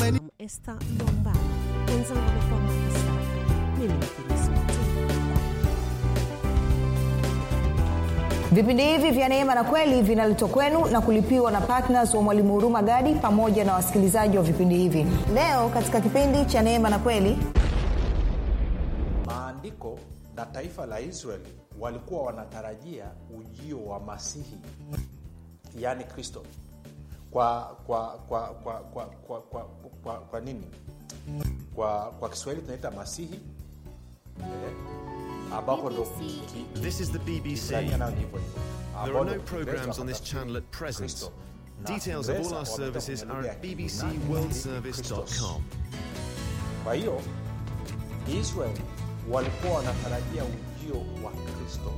Tanzania. Esther Lombard, mwenzangu amekuwa Mwakisaka, mimi ni Filismati. vipindi hivi vya neema na kweli vinaletwa kwenu na kulipiwa na ptns wa mwalimu huruma gadi pamoja na wasikilizaji wa vipindi hivi leo katika kipindi cha neema na kweli maandiko na taifa la israeli walikuwa wanatarajia ujio wa masihi yaani kristo kwa kwa kwa kwa kwa kwa, kwa, kwa, kwa nini kwa kwa kiswahili tunaita masihi eh, ambapo ndo ki- This is the BBC. Kiibrania nayo ni hivyo hivyo. There Ambao are no ndo Kiingereza programs on this wakatafsiri channel at present. Kristo. Na Details of all Kiingereza our services wameleta are kwenye at lugha ya Kiyunani, bbcworldservice.com. Christos. kwa hiyo israel walikuwa wanatarajia ujio wa kristo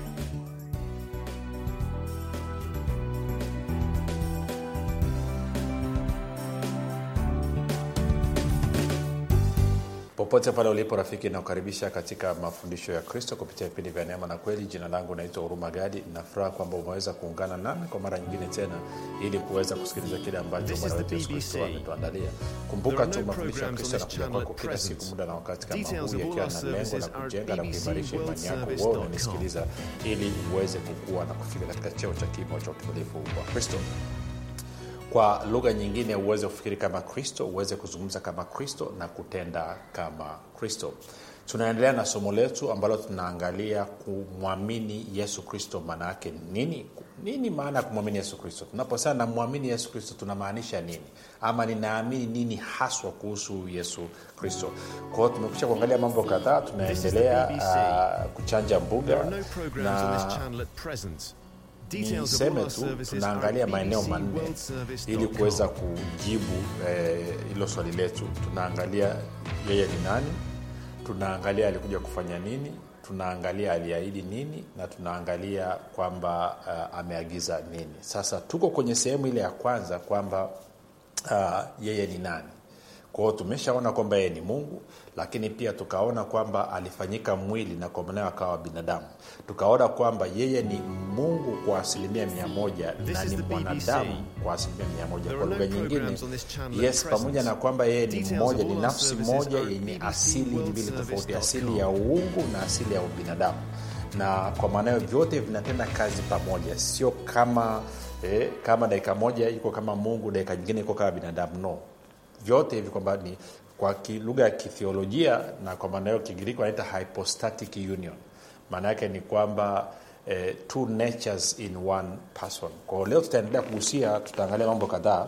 popote pale ulipo rafiki inaokaribisha katika mafundisho ya kristo kupitia vipindi vya neema na kweli jina langu naitwa huruma gadi nafuraha kwamba umeweza kuungana nami kwa mara nyingine tena ili kuweza kusikiliza kile ambacho This is bwana the wetu yesu kristo BBC. ametuandalia There kumbuka are tu no mafundisho ya programs kristo on this yanakuja channel kwako at kila present. siku muda na wakati kama Details huu of all yakiwa our na lengo la services are kujenga na kuimarisha imani yako wewe bbcworldservice.com. unanisikiliza ili uweze kukua na kufika katika cheo cha kimo cha utimilifu wa kristo kwa lugha nyingine uweze kufikiri kama kristo uweze kuzungumza kama kristo na kutenda kama kristo tunaendelea na somo letu ambalo tunaangalia kumwamini yesu kristo maana yake nini nini maana ya kumwamini yesu kristo tunaposema namwamini yesu kristo tunamaanisha nini ama ninaamini nini haswa kuhusu yesu kristo kwao tumekwisha kuangalia mambo kadhaa tunaendelea This is the uh, kuchanja There mbuga are no programs on this na channel at present. Details of all niseme our tu services are tunaangalia at maeneo manne ili kuweza bbcworldservice.com. kujibu eh, hilo swali letu tunaangalia yeye ni nani tunaangalia alikuja kufanya nini tunaangalia aliahidi nini na tunaangalia kwamba uh, ameagiza nini sasa tuko kwenye sehemu ile ya kwanza kwamba uh, yeye ni nani kwao tumeshaona kwamba yeye ni mungu lakini pia tukaona kwamba alifanyika mwili na kwa maanayo akawa binadamu tukaona kwamba yeye ni mungu kwa asilimia mia moja This na is ni the BBC. mwanadamu kwa asilimia mia moja There kwa are lugha no nyingine programs on this channel at yes present. pamoja na kwamba yeye ni Details mmoja of ni all our nafsi services moja are at yenye BBC asili mbili tofauti worldservice.com. asili ya uungu na asili ya ubinadamu na kwa maana hiyo vyote vinatenda kazi pamoja sio kama eh, kama dakika moja iko kama mungu dakika nyingine iko kama binadamu no vyote hivi kwamba ni kwa ki- lugha ya kithiolojia na kwa maana hiyo kigiriki wanaita hypostatic union maana yake ni kwamba eh, two natures in one person kwao leo tutaendelea kugusia tutaangalia mambo kadhaa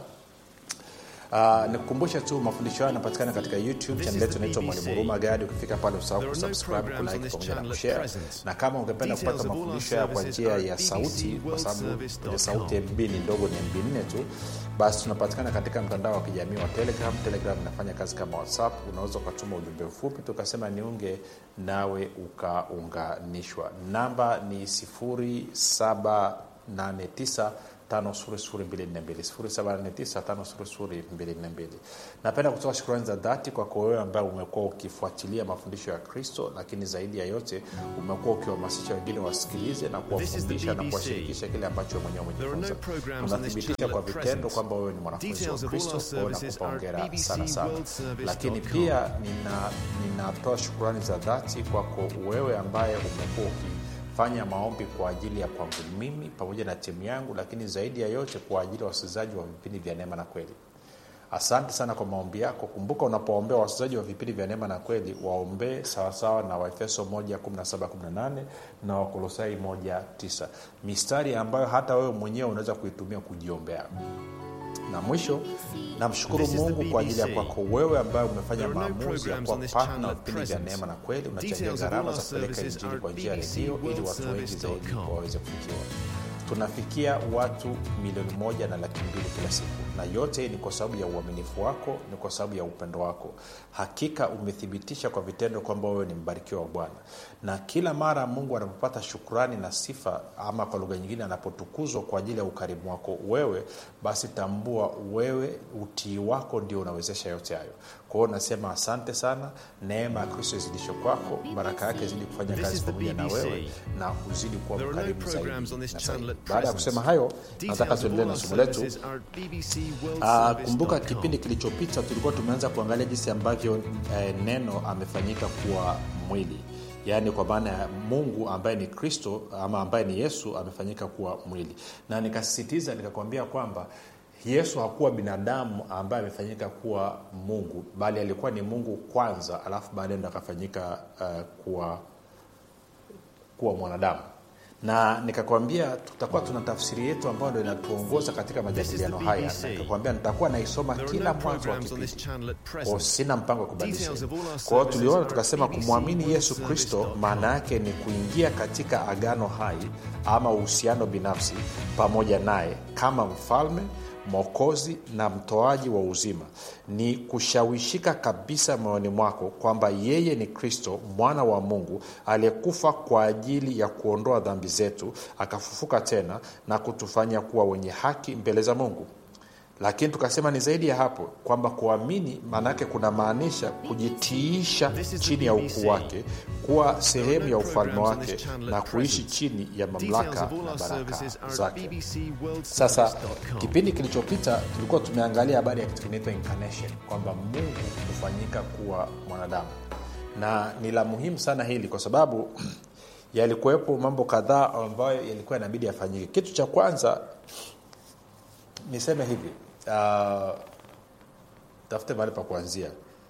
Uh, nikukumbushe tu mafundisho hayo yanapatikana katika youtube This channel is yetu the inaitwa BBC. mwalimu huruma gadi ukifika pale usahau There are no kusubscribe programs on kulike this pamoja na channel at kushare present. na kama ungependa Details kupata of all our mafundisho haya kwa services njia are ya at sauti kwa sababu kwenye bbcworldservice.com. sauti mb ni ndogo ni mb nne tu basi tunapatikana katika mtandao wa kijamii wa telegram telegram inafanya kazi kama whatsapp unaweza ukatuma ujumbe mfupi tukasema niunge nawe ukaunganishwa namba ni 789 5242 napenda kutoa shukrani za dhati kwako wewe ambaye umekuwa ukifuatilia mafundisho ya kristo lakini zaidi ya yote umekuwa ukiwahamasisha wengine wasikilize na This is the kuwafundisha na BBC. kuwashirikisha kile ambacho wewe mwenyewe There are no umejifunza programs on this unathibitisha channel kwa at vitendo present. kwamba wewe ni mwanafunzi wa Details of all kristo our kwao services nakupa are hongera at sana sana bbcworldservice.com. lakini pia nina- ninatoa shukurani za dhati kwako wewe ambaye umekuwa ukifanya maombi kwa ajili ya kwangu mimi pamoja na timu yangu lakini zaidi ya yote kwa ajili ya wasikilizaji wa vipindi vya neema na kweli asante sana kwa maombi yako kumbuka unapoombea wasikilizaji wa vipindi vya neema na kweli waombee sawasawa na waefeso 1 na wakolosai 19 mistari ambayo hata wewe mwenyewe unaweza kuitumia kujiombea na mwisho namshukuru This is the mungu kwa ajili ya BBC. kwako wewe ambaye umefanya There are no maamuzi ya programs kuwa on this partner channel wa at vipindi vya present. neema na kweli unachangia Details of gharama all za our kupeleka services injili are kwa njia ya BBC redio ili watu wengi zaidi worldservice.com. waweze kufikiwa tunafikia watu milioni moja na laki mbili kila siku na yote hii ni kwa sababu ya uaminifu wako ni kwa sababu ya upendo wako hakika umethibitisha kwa vitendo kwamba wewe ni mbarikiwa wa bwana na kila mara mungu anapopata shukrani na sifa ama kwa lugha nyingine anapotukuzwa kwa ajili ya ukarimu wako wewe basi tambua wewe utii wako ndio unawezesha yote hayo kwa hiyo nasema asante sana neema ya kristo izidishe kwako baraka yake izidi kufanya This kazi is the pamoja na BBC. wewe na uzidi kuwa There are no mkarimu zaidi programs on this na channel zaidi. at baada ya present. kusema hayo nataka Details of tuendelee all na our somo letu services are at Uh, kumbuka kipindi kilichopita tulikuwa tumeanza kuangalia jinsi ambavyo eh, neno amefanyika kuwa mwili yaani kwa maana ya mungu ambaye ni kristo ama ambaye ni yesu amefanyika kuwa mwili na nikasisitiza nikakwambia kwamba yesu hakuwa binadamu ambaye amefanyika kuwa mungu bali alikuwa ni mungu kwanza alafu baadaye ndo akafanyika uh, kuwa kuwa mwanadamu na nikakwambia tutakuwa tuna tafsiri yetu ambayo ndo inatuongoza katika majadiliano haya na nikakwambia nitakuwa naisoma kila mwanzo wa kipindi kwao sina mpango wa kubadilisha kwa hiyo tuliona tukasema kumwamini yesu kristo maana yake ni kuingia katika agano hai ama uhusiano binafsi pamoja naye kama mfalme mwokozi na mtoaji wa uzima ni kushawishika kabisa moyoni mwako kwamba yeye ni kristo mwana wa mungu aliyekufa kwa ajili ya kuondoa dhambi zetu akafufuka tena na kutufanya kuwa wenye haki mbele za mungu lakini tukasema ni zaidi ya hapo kwamba kuamini maanaake kunamaanisha kujitiisha chini ya ukuu wake kuwa sehemu ya ufalme wake na kuishi chini ya mamlaka na baraka zake sasa kipindi kilichopita tulikuwa tumeangalia habari ya kitu kinaitwa incarnation kwamba mungu hufanyika kuwa mwanadamu na ni la muhimu sana hili kwa sababu yalikuwepo mambo kadhaa ambayo yalikuwa inabidi yafanyike kitu cha kwanza niseme hivi uh, tafute mahali pa kuanzia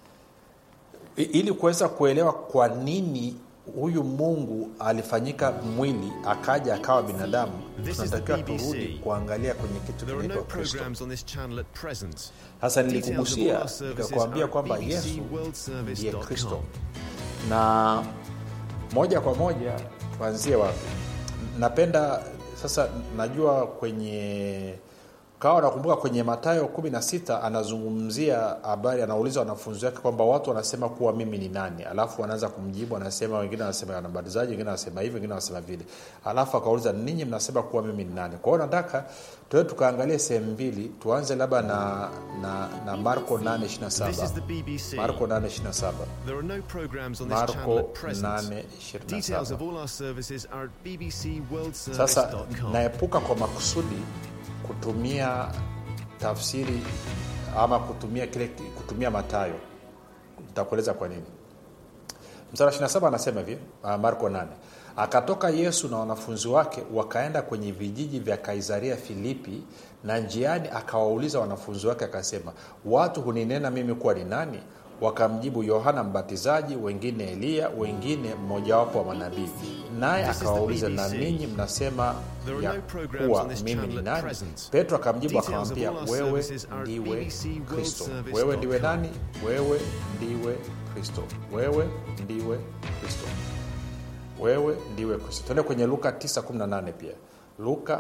I, ili kuweza kuelewa kwa nini huyu mungu alifanyika mwili akaja akawa binadamu tunatakiwa turudi kuangalia kwenye kitu There are no kinaitwa kristo programs on this channel at present. sasa Details of all nilikugusia our services nikakwambia are kwamba at yesu ndiye bbcworldservice.com. kristo na moja kwa moja tuanzie wapi napenda sasa najua kwenye kawa nakumbuka kwenye matayo 16 anazungumzia habari anauliza wanafunzi wake kwamba watu wanasema kuwa mimi ni nani alafu wanaanza kumjibu anasema wengine wanasema wanabatizaji wengine wanasema hivi wengine wanasema vile alafu akauliza ninyi mnasema kuwa mimi ni nani kwa hiyo nataka tuwe tukaangalie sehemu mbili tuanze labda na, na, na marko This is 827 the BBC. marko 827 There are no programs on this Marko channel at present. 8:27. Details of all our services are at sasa bbcworldservice.com. naepuka kwa makusudi kutumia tafsiri ama kutumia kile kutumia matayo nitakueleza kwa nini msara 27 anasema hivi uh, marko 8 akatoka yesu na wanafunzi wake wakaenda kwenye vijiji vya kaisaria filipi na njiani akawauliza wanafunzi wake akasema watu huninena mimi kuwa ni nani wakamjibu yohana mbatizaji wengine eliya wengine mmojawapo wa manabii naye This is the akawauliza na BBC. ninyi mnasema There are ya no programs kuwa on this mimi channel ni at nani present. petro akamjibu Details of akamwambia all our wewe services are at ndiwe kristo bbcworldservice.com. wewe ndiwe nani wewe ndiwe kristo wewe ndiwe kristo wewe ndiwe kristo tuende kwenye luka 918 pia luka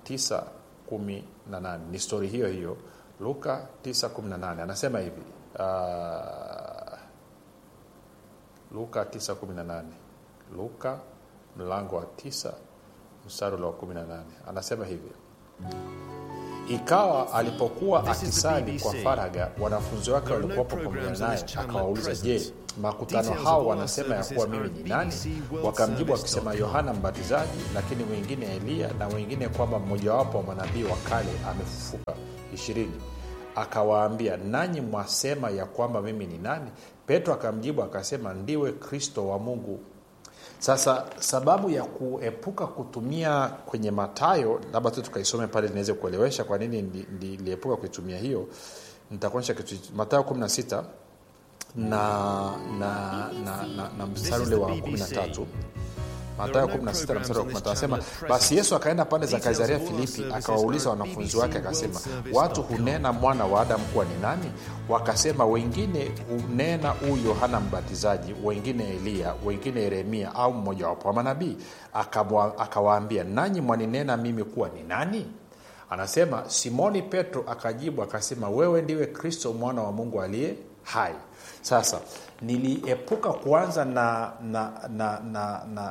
918 ni stori hiyo hiyo luka 918 anasema hivi uh, luka 918 luka mlango wa 9 mstari ule wa 18 anasema hivi ikawa alipokuwa This is the akisali kwa BBC. faraga wanafunzi wake There are no walikuwapo pamoja programs on naye this channel at akawauliza present. je makutano Details of hao all our wanasema ya kuwa services mimi are ni nani bbcworldservice.com. wakamjibu wakisema yohana mbatizaji lakini wengine eliya na wengine kwamba mmojawapo wa manabii wa kale amefufuka ishirini akawaambia nanyi mwasema ya kwamba mimi ni nani petro akamjibu akasema ndiwe kristo wa mungu sasa sababu ya kuepuka kutumia kwenye matayo labda tu tukaisome pale niweze kuelewesha kwa nini ndi- ndi- niliepuka kuitumia hiyo nitakuonyesha kitu matayo 16 na na na, na, na mstari is ule the wa BBC. 13 matayo 16 na mstari wa 15 anasema basi yesu akaenda pande za kaisaria filipi akawauliza wanafunzi wake akasema watu hunena mwana wa adamu kuwa ni nani wakasema wengine hunena huyu yohana mbatizaji wengine eliya wengine yeremia au mmojawapo wa manabii Akamwa- akawaambia nanyi mwaninena mimi kuwa ni nani anasema simoni petro akajibu akasema wewe ndiwe kristo mwana wa mungu aliye hai sasa niliepuka kuanza na na na na, na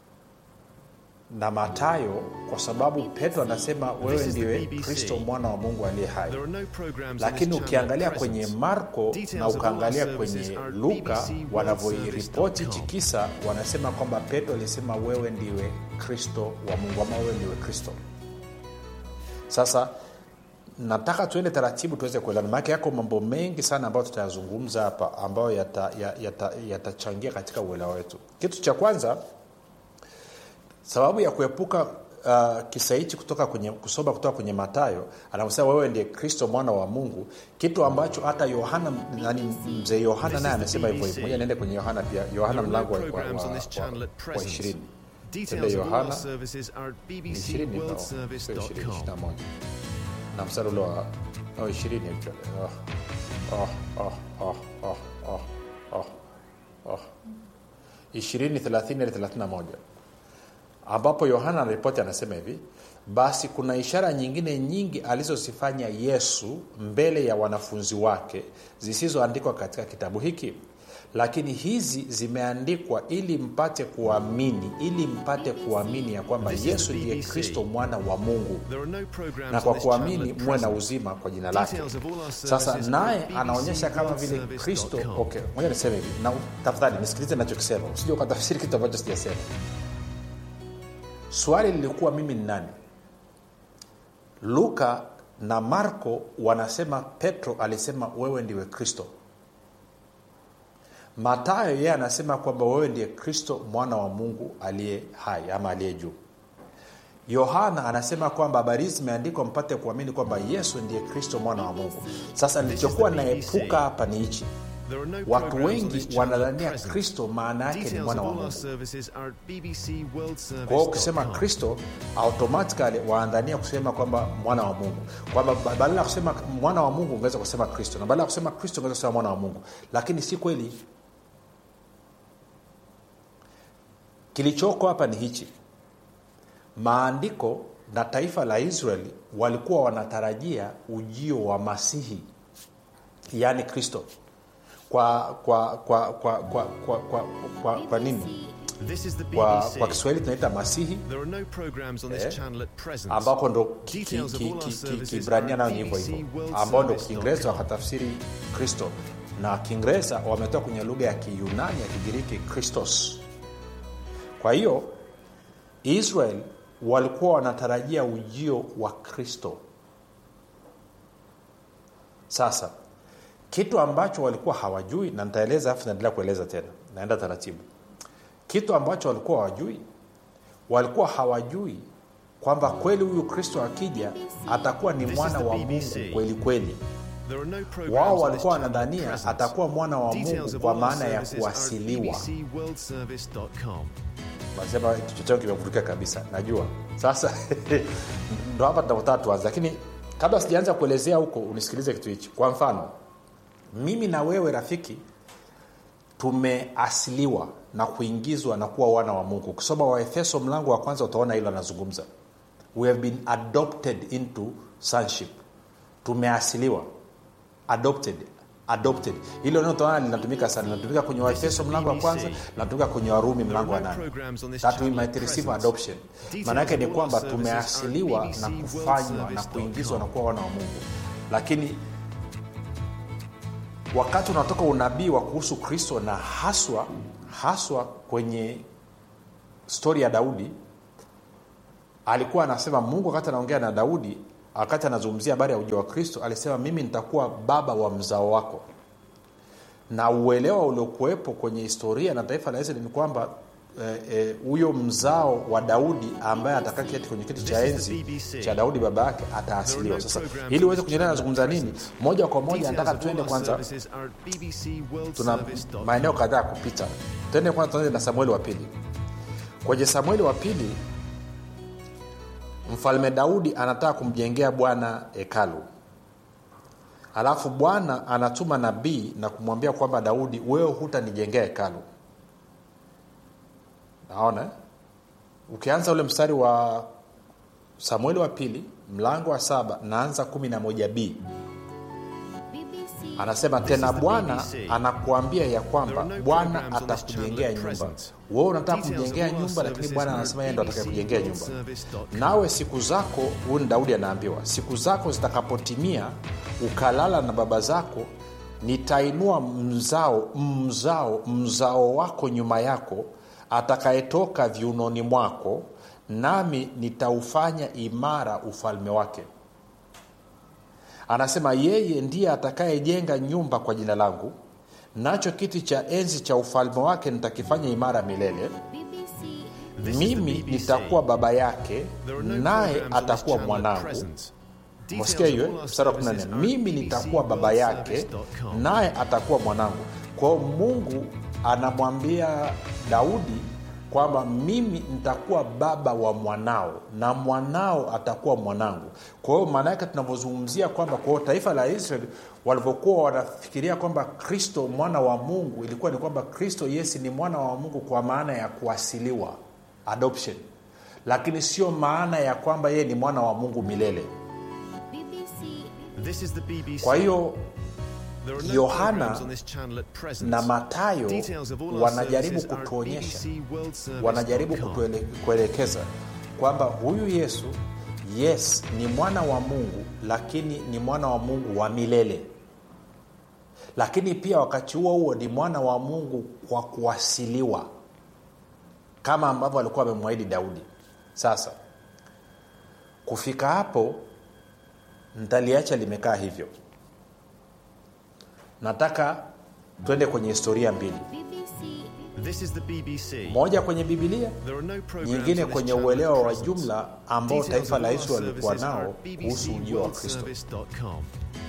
na matayo kwa sababu petro anasema wewe This is the ndiwe BBC. kristo mwana wa mungu aliye hai There are no programs on this lakini channel ukiangalia at kwenye present. marko Details na of all our ukaangalia services kwenye are at luka bbcworldservice.com. wanavyoiripoti tikisa wanasema kwamba petro alisema wewe ndiwe kristo wa mungu ama wewe ndiwe kristo sasa nataka tuende taratibu tuweze kuelewana maake yako mambo mengi sana ambayo tutayazungumza hapa ambayo yatachangia yata, yata yatachangia katika uelewa wetu kitu cha kwanza sababu ya kuepuka uh, kisa hichi kutoka kwenye kusoma kutoka kwenye matayo anavyosema wewe ndiye kristo mwana wa mungu kitu ambacho hata yohana nani mzee yohana naye amesema hivyo hivyo moja niende kwenye yohana pia yohana There are no mlango wa- wa- programs on wa- this channel at wa- wa present. ishirini Details Tende of all Yohana our services are at ni ishirini no, sio ishirini, ishirini na bbcworldservice.com. moja na mstari ule wa no, ishirini actually. Oh, oh, oh, oh, oh, oh, oh, oh. ishirini thelathini hadi thelathini na moja ambapo yohana anaripoti anasema hivi basi kuna ishara nyingine nyingi alizozifanya yesu mbele ya wanafunzi wake zisizoandikwa katika kitabu hiki lakini hizi zimeandikwa ili mpate kuamini ili mpate kuamini ya kwamba This is the yesu ndiye BBC. kristo mwana wa mungu There are no programs na on kwa this channel kuamini at muwe na present. uzima kwa jina lake Details of all our sasa services naye are at anaonyesha kama vile bbcworldservice.com. kristo okay moja niseme hivi na tafadhali nisikilize nachokisema usije ukatafsiri kitu ambacho sijasema swali lilikuwa mimi ni nani luka na marko wanasema petro alisema wewe ndiwe kristo matayo yeye anasema kwamba wewe ndiye kristo mwana wa mungu aliye hai ama aliye juu yohana anasema kwamba habari hizi zimeandikwa mpate kuamini kwamba yesu ndiye kristo mwana wa mungu sasa nilichokuwa the BBC. naepuka hapa ni hichi There are no watu programs on wengi this channel at wanadhania present. kristo maana yake ni Details mwana of wa all our mungu services are at kwa hiyo ukisema bbcworldservice.com. kristo automatically waandania kusema kwamba mwana wa mungu kwamba ba- badala ya kusema mwana wa mungu ungeweza kusema kristo na badala ya kusema kristo ungeweza kusema mwana wa mungu lakini si kweli kilichoko hapa ni hichi maandiko na taifa la israeli walikuwa wanatarajia ujio wa masihi yaani kristo kwa kwa kwa kwa kwa kwa, kwa, kwa, kwa nini This is the kwa, BBC. kwa kiswahili tunaita masihi There are no programs on this Eh, channel at present. ambapo ndo ki- Details ki- of all our ki- ki- services kibrania are nayo ni hivyo hivyo bbcworldservice.com. ambao ndo kiingereza wakatafsiri kristo na kiingereza wametoa kwenye lugha ya kiyunani ya kigiriki kristos kwa hiyo israel walikuwa wanatarajia ujio wa kristo sasa kitu ambacho walikuwa hawajui na nitaeleza afu naendelea kueleza tena naenda taratibu kitu ambacho walikuwa hawajui walikuwa hawajui kwamba kweli huyu kristo akija atakuwa ni This mwana is the wa BBC. mungu kweli kweli There are no programs wao on this walikuwa channel at wanadhania present. atakuwa mwana wa Details mungu of kwa all our maana ya services are at kuasiliwa bbcworldservice.com. nasema kichwa changu kimevurika kabisa najua sasa ndo hapa tunapotaka tuanze lakini kabla sijaanza kuelezea huko unisikilize kitu hichi kwa mfano mimi na wewe rafiki tumeasiliwa na kuingizwa na kuwa wana wa mungu ukisoma waefeso mlango wa kwanza utaona hilo anazungumza we have been adopted into sonship tumeasiliwa adopted adopted hilo neno utaona linatumika sana linatumika kwenye waefeso mlango wa kwanza linatumika kwenye warumi mlango wa nane that we might receive adoption maana yake ni kwamba tumeasiliwa na kufanywa na kuingizwa na kuwa wana wa mungu lakini wakati unatoka unabii wa kuhusu kristo na haswa haswa kwenye stori ya daudi alikuwa anasema mungu wakati anaongea na daudi wakati anazungumzia habari ya ujio wa kristo alisema mimi nitakuwa baba wa mzao wako na uelewa uliokuwepo kwenye historia na taifa la israeli ni kwamba huyo eh, eh, mzao wa daudi ambaye atakaa kiti kwenye kiti cha enzi cha daudi baba yake ataasiliwa sasa ili uweze kunyelea nazungumza nini moja kwa moja nataka tuende kwanza tuna maeneo kadhaa ya kupita tuende kwanza tuanze na samueli wa pili kwenye samueli wa pili mfalme daudi anataka kumjengea bwana hekalu alafu bwana anatuma nabii na kumwambia kwamba daudi wewe hutanijengea hekalu naona ukianza ule mstari wa samueli wa pili mlango wa saba naanza kumi na moja b anasema tena bwana anakuambia ya kwamba bwana atakujengea nyumba wewe unataka kumjengea nyumba lakini bwana anasema yeye ndo atakayekujengea nyumba nawe siku zako huyu ni daudi anaambiwa siku zako zitakapotimia ukalala na baba zako nitainua mzao mzao mzao wako nyuma yako atakayetoka viunoni mwako nami nitaufanya imara ufalme wake anasema yeye ndiye atakayejenga nyumba kwa jina langu nacho kiti cha enzi cha ufalme wake nitakifanya imara milele This is the mimi BBC. nitakuwa baba yake There are no naye programs on this atakuwa channel at mwanangu present. msikia hiyo Details of all our mstari wa services 14 are at mimi nitakuwa baba yake bbcworldservice.com. naye atakuwa mwanangu kwa hiyo mungu anamwambia daudi kwamba mimi nitakuwa baba wa mwanao na mwanao atakuwa mwanangu kwa hiyo maana yake tunavyozungumzia kwamba kwa hiyo taifa la israeli walivyokuwa wanafikiria kwamba kristo mwana wa mungu ilikuwa ni kwamba kristo yesi ni mwana wa mungu kwa maana ya kuasiliwa adoption lakini sio maana ya kwamba yeye ni mwana wa mungu milele This is the BBC. kwa hiyo There are no Yohana programs on this channel at present. na matayo Details of all our wanajaribu services are at kutuonyesha bbcworldservice.com. wanajaribu kutuele- kuelekeza kwamba huyu yesu yes ni mwana wa mungu lakini ni mwana wa mungu wa milele lakini pia wakati huo huo ni mwana wa mungu kwa kuwasiliwa kama ambavyo alikuwa amemwahidi daudi sasa kufika hapo ntaliacha limekaa hivyo nataka twende kwenye historia mbili This is the BBC. moja kwenye bibilia There are no programs nyingine on this kwenye channel uelewa at wa present. jumla ambao Details taifa of la all our yesu walikuwa services are nao at kuhusu ujio wa kristo bbcworldservice.com.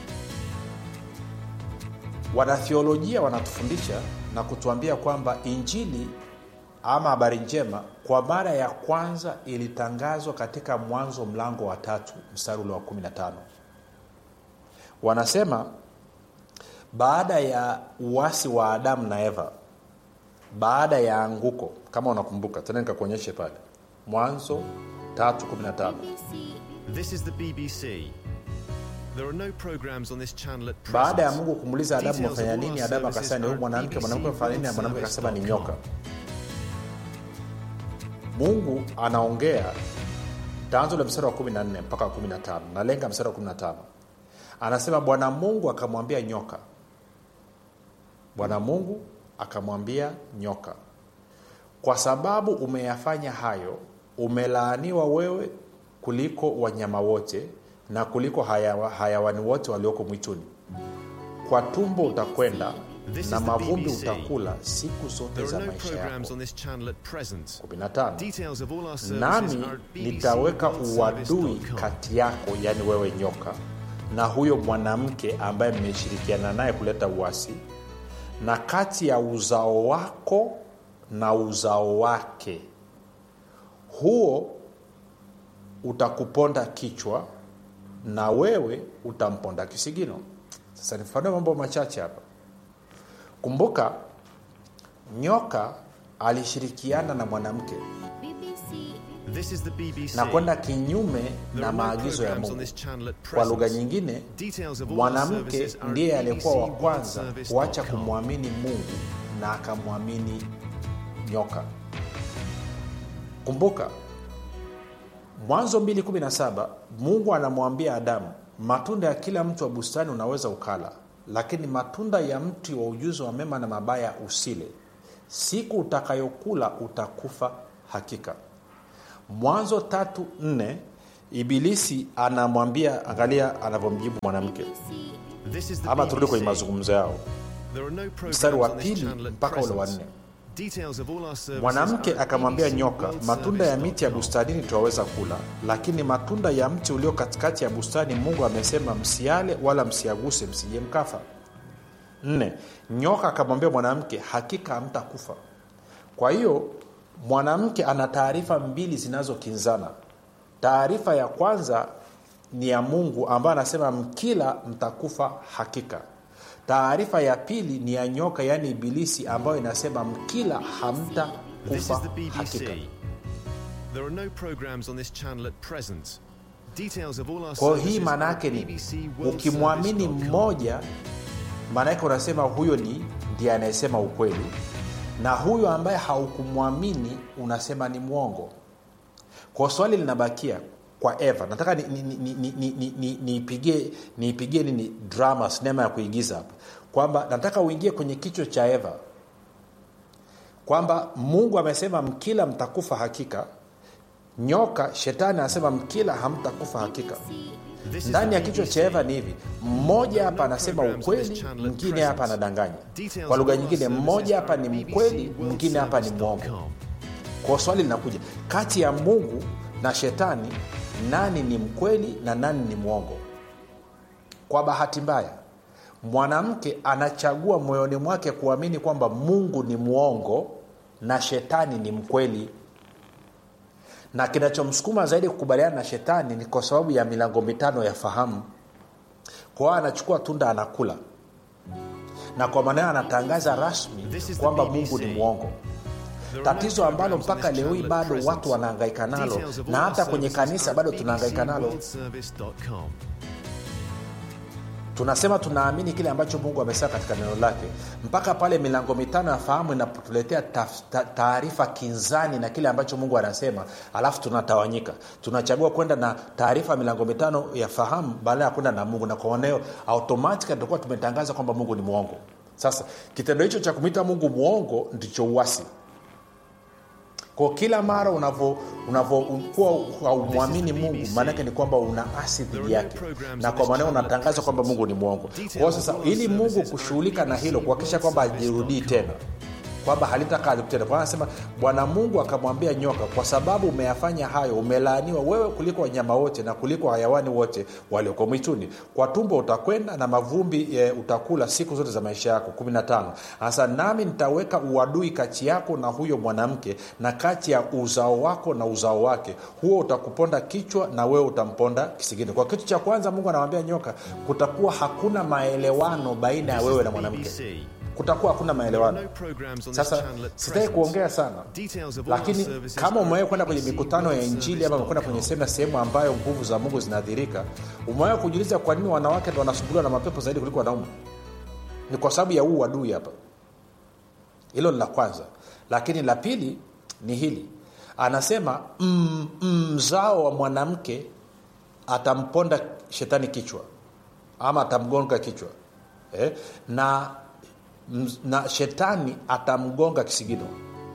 wanathiolojia wanatufundisha na kutuambia kwamba injili ama habari njema kwa mara ya kwanza ilitangazwa katika mwanzo mlango wa tatu mstari ule wa 15 wanasema baada ya uasi wa adamu na eva baada ya anguko kama unakumbuka tena nikakuonyeshe pale mwanzo 315 This is the BBC. There are no programs on this channel at present. baada ya mungu kumuuliza adamu Details of amefanya all nini our adamu services akasema ni are huyu at mwanamke mwanamke amefanya nini na mwanamke akasema ni nyoka mungu anaongea taanzo la mstari wa 14 mpaka wa 15 nalenga mstari wa 15 anasema bwana mungu akamwambia nyoka bwana mungu akamwambia nyoka kwa sababu umeyafanya hayo umelaaniwa wewe kuliko wanyama wote na kuliko hayawa, hayawani wote walioko mwituni kwa tumbo utakwenda This na is the mavumbi BBC. utakula siku zote There za are no maisha programs yako on this channel at present. 15 Details of all our services nami are at nitaweka uadui bbcworldservice.com. kati yako yani wewe nyoka na huyo mwanamke ambaye mmeshirikiana naye kuleta uasi na kati ya uzao wako na uzao wake huo utakuponda kichwa na wewe utamponda kisigino sasa nifanue mambo machache hapa kumbuka nyoka alishirikiana na mwanamke This is the BBC. na kwenda kinyume There na are no maagizo ya programs on mungu this channel at kwa lugha present. nyingine Details of all our mwanamke services are ndiye at aliyekuwa wa kwanza bbcworldservice.com. kuacha kumwamini mungu na akamwamini nyoka kumbuka mwanzo 217 mungu anamwambia adamu matunda ya kila mtu wa bustani unaweza ukala lakini matunda ya mti wa ujuzi wa mema na mabaya usile siku utakayokula utakufa hakika mwanzo tatu nne ibilisi anamwambia angalia anavyomjibu mwanamke This is the ama turudi kwenye BBC. mazungumzo yao There are no programs mstari wa on this pili channel at mpaka ule wa present. nne Details of all our services mwanamke are at akamwambia nyoka matunda ya miti ya bbcworldservice.com. bustanini twaweza kula lakini matunda ya mti ulio katikati ya bustani mungu amesema msiale wala msiaguse msije mkafa nne nyoka akamwambia mwanamke hakika hamtakufa kwa hiyo mwanamke ana taarifa mbili zinazokinzana taarifa ya kwanza ni ya mungu ambayo anasema mkila mtakufa hakika taarifa ya pili ni ya nyoka yaani ibilisi ambayo inasema mkila This hamtakufa is the BBC. hakika There are no programs on this channel at present. Details of all our kwa hiyo hii services maana are yake at ni bbcworldservice.com. ukimwamini mmoja maana yake unasema huyo ni ndiye anayesema ukweli na huyo ambaye haukumwamini unasema ni mwongo kwa swali linabakia kwa eva nataka niipigie ni, ni, ni, ni, ni, niipigie niipigie nini drama sinema ya kuigiza hapa kwamba nataka uingie kwenye kichwa cha eva kwamba mungu amesema mkila mtakufa hakika nyoka shetani anasema mkila hamtakufa hakika This is ndani the ya kichwa BBC. cha eva ni hivi mmoja hapa no anasema programs on this ukweli channel at mwingine hapa present. anadanganya Details kwa lugha of all nyingine our mmoja services hapa are ni at mkweli mwingine hapa ni mwongo bbcworldservice.com. kwa swali linakuja kati ya mungu na shetani nani ni mkweli na nani ni mwongo kwa bahati mbaya mwanamke anachagua moyoni mwake kuamini kwamba mungu ni mwongo na shetani ni mkweli na kinachomsukuma zaidi kukubaliana na shetani ni kwa sababu ya milango mitano ya fahamu kwa hiyo anachukua tunda anakula na kwa maana hiyo anatangaza rasmi This is the kwamba BBC. mungu ni mwongo There are no tatizo ambalo programs on mpaka this leo hii channel at bado present. watu wanahangaika nalo Details of all na our hata kwenye services kanisa are bado at tunahangaika nalo bbcworldservice.com. tunasema tunaamini kile ambacho mungu amesema katika neno lake mpaka pale milango mitano ya fahamu inapotuletea taf- ta- taarifa kinzani na kile ambacho mungu anasema alafu tunatawanyika tunachagua kwenda na taarifa ya milango mitano ya fahamu badala ya kwenda na mungu na kwa maneo automatika tutakuwa tumetangaza kwamba mungu ni mwongo sasa kitendo hicho cha kumwita mungu mwongo ndicho uwasi kwa kila mara unavo- unavokuwa haumwamini mungu maanake ni kwamba una asi dhidi yake na kwa maneo unatangaza kwamba mungu ni mwongo kwao sasa ili mungu kushughulika na hilo kuhakikisha kwamba hajirudii tena kwamba halitakaa tena kwa anasema bwana mungu akamwambia nyoka kwa sababu umeyafanya hayo umelaaniwa wewe kuliko wanyama wote na kuliko hayawani wote walioko mwituni kwa tumbo utakwenda na mavumbi e, utakula siku zote za maisha yako 15 hasa nami nitaweka uadui kati yako na huyo mwanamke na kati ya uzao wako na uzao wake huo utakuponda kichwa na wewe utamponda kisigino kwa kitu cha kwanza mungu anamwambia nyoka kutakuwa hakuna maelewano baina ya This is wewe the na mwanamke BBC. kutakuwa hakuna There are maelewano no programs on this sasa channel at sitaki present. kuongea sana Details of all our lakini services kama are umewahi at kwenda kwenye mikutano ya injili ama umekwenda kwenye bbcworldservice.com. sehemu na sehemu ambayo nguvu za mungu zinadhirika umewahi kujiuliza kwa nini wanawake ndo wanasumbuliwa na mapepo zaidi kuliko wanaume ni kwa sababu ya huu wadui hapa hilo ni la kwanza lakini la pili ni hili anasema mm, mzao wa mwanamke atamponda shetani kichwa ama atamgonga kichwa eh? na, m- na shetani atamgonga kisigino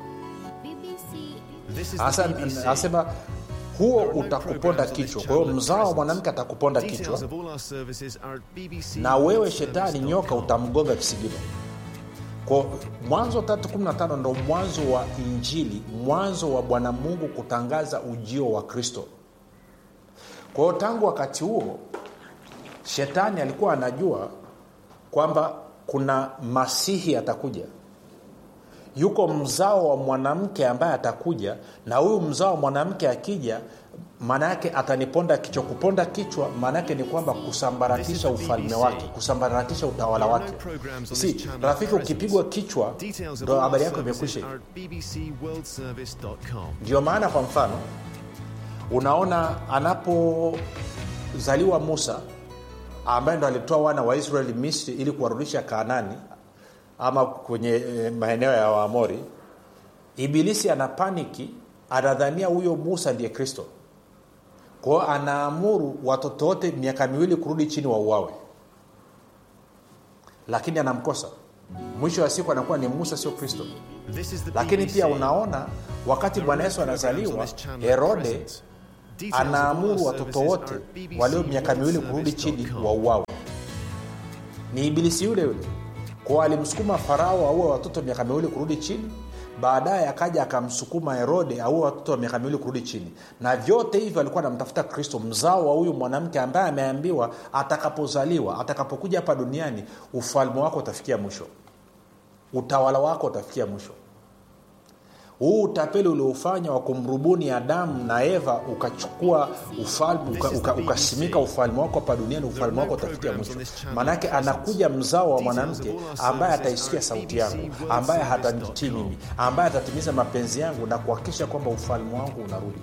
This is the Asa- BBC. anasema huo There are no utakuponda programs on this kichwa kwa channel hiyo at mzao wa present. mwanamke atakuponda Details kichwa of all our services are at na wewe shetani bbcworldservice.com. nyoka utamgonga kisigino kwa mwanzo 315 ndo mwanzo wa injili mwanzo wa bwana mungu kutangaza ujio wa kristo kwa hiyo tangu wakati huo shetani alikuwa anajua kwamba kuna masihi atakuja yuko mzao wa mwanamke ambaye atakuja na huyu mzao wa mwanamke akija maana yake ataniponda kichwa kuponda kichwa maana yake ni kwamba kusambaratisha This is the ufalme BBC. wake kusambaratisha utawala There are wake no programs on si this channel rafiki at ukipigwa present. kichwa Details of ndo all our habari yako services imekwisha are at bbcworldservice.com. ndio maana kwa mfano unaona anapozaliwa musa ambaye ndo alitoa wana wa israeli misri ili kuwarudisha kaanani ama kwenye e, maeneo ya waamori ibilisi ana paniki anadhania huyo musa ndiye kristo kwao anaamuru watoto wote miaka miwili kurudi chini wa uawe lakini anamkosa mwisho wa siku anakuwa ni musa sio kristo This is the lakini BBC. pia unaona wakati There are bwana no yesu programs on anazaliwa this channel at herode present. Details of all our anaamuru watoto services wote are at walio miaka miwili kurudi chini bbcworldservice.com. wa uawe ni ibilisi yule yule kwao alimsukuma farao aue watoto miaka miwili kurudi chini baadaye akaja akamsukuma herode aue watoto wa miaka miwili kurudi chini na vyote hivyo alikuwa anamtafuta kristo mzao wa huyu mwanamke ambaye ameambiwa atakapozaliwa atakapokuja hapa duniani ufalme wako utafikia mwisho utawala wako utafikia mwisho huu utapeli uliofanya wa kumrubuni adamu na eva ukachukua ufalme uka, uka, ukasimika ufalme wako hapa duniani ufalme wako utafikia mwisho maanake anakuja mzao wa mwanamke ambaye ataisikia sauti yangu ambaye hatanitii mimi ambaye atatimiza mapenzi yangu na kuhakikisha kwamba ufalme wangu unarudi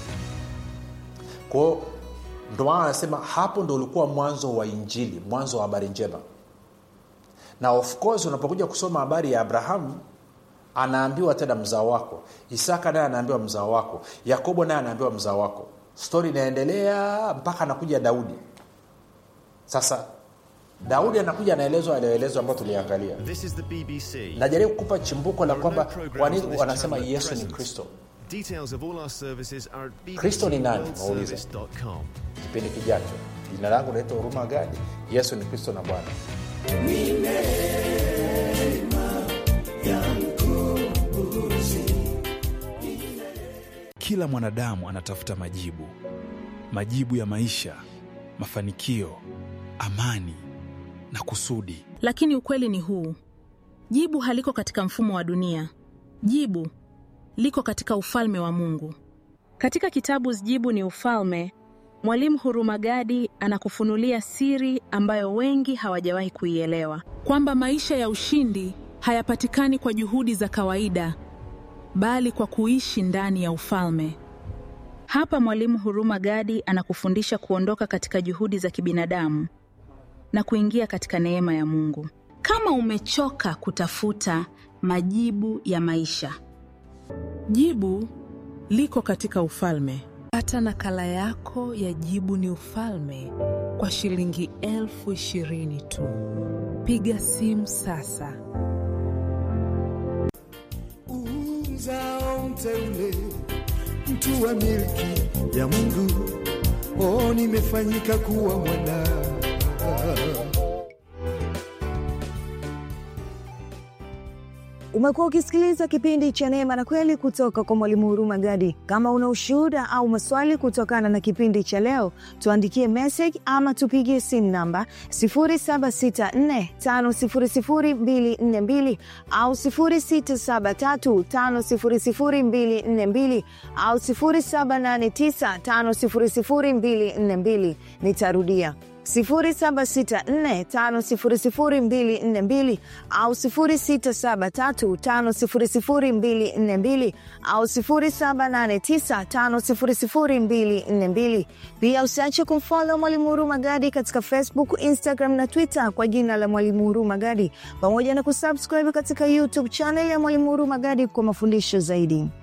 kwao ndo maana anasema hapo ndo ulikuwa mwanzo wa injili mwanzo wa habari njema na of course unapokuja kusoma habari ya abrahamu anaambiwa tena mzao wako isaka naye anaambiwa mzao wako yakobo naye anaambiwa mzao wako stori inaendelea mpaka anakuja daudi sasa daudi anakuja anaelezwa aliyoelezwa ambayo tuliangalia This is the BBC. najaribu kukupa chimbuko la There are no kwamba programs kwa on nini this wanasema channel at yesu ni present. kristo Details of all our services are at Kristo ni nani? Waulize. bbcworldservice.com. kipindi kijacho jina langu naitwa huruma gadi yesu ni kristo na bwana kila mwanadamu anatafuta majibu majibu ya maisha mafanikio amani na kusudi lakini ukweli ni huu jibu haliko katika mfumo wa dunia jibu liko katika ufalme wa mungu Katika kitabu Jibu ni Ufalme, Mwalimu Hurumagadi anakufunulia siri ambayo wengi hawajawahi kuielewa. kwamba maisha ya ushindi hayapatikani kwa juhudi za kawaida bali kwa kuishi ndani ya ufalme Hapa Mwalimu Huruma Gadi anakufundisha kuondoka katika juhudi za kibinadamu na kuingia katika neema ya Mungu. Kama umechoka kutafuta majibu ya maisha, Jibu liko katika ufalme. Pata nakala yako ya Jibu ni Ufalme kwa shilingi elfu ishirini tu. Piga simu sasa. uzao mteule, mtu wa milki ya Mungu, oh, nimefanyika kuwa mwana umekuwa ukisikiliza kipindi cha neema na kweli kutoka kwa mwalimu huruma gadi kama una ushuhuda au maswali kutokana na kipindi cha leo tuandikie message ama tupigie simu namba 764500242 au 673500242 au 789500242 nitarudia 0764500242 au 0673500242 au 0789500242. Pia usiache kumfollow Mwalimu Huruma Gadi katika Facebook, Instagram na Twitter kwa jina la Mwalimu Huruma Gadi, pamoja na kusubscribe katika YouTube channel ya Mwalimu Huruma Gadi kwa mafundisho zaidi.